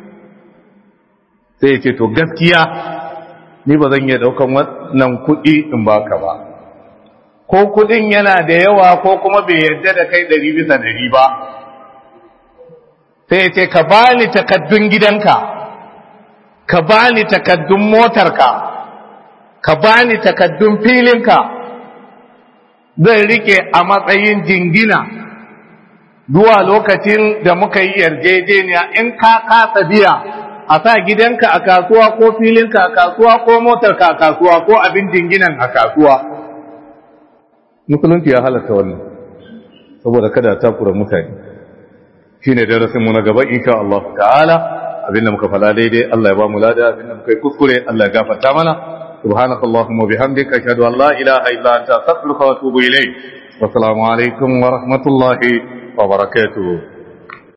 sai ya ce to gaskiya ni ba zan iya daukan wannan kudi in baka ba ko kudin yana da yawa ko kuma bai yarda da kai ɗari bisa ɗari ba sai ya ce ka bani takaddun gidanka ka bani takaddun motarka ka bani takaddun filinka zan rike a matsayin jingina zuwa lokacin da muka yi yarjejeniya in ka kasa biya a sa gidanka a kasuwa ko filinka a kasuwa ko motarka a kasuwa ko abin jinginan a kasuwa musulunci ya halatta wannan saboda kada takura mutane shine darasin mu na gaba insha Allah ta'ala abinda muka fada daidai Allah ya ba mu lada abinda muka yi kuskure Allah ya gafarta mana سبحانك اللهم وبحمدك أشهد أن لا إله إلا أنت أستغفرك وأتوب إليك والسلام عليكم ورحمة الله وبركاته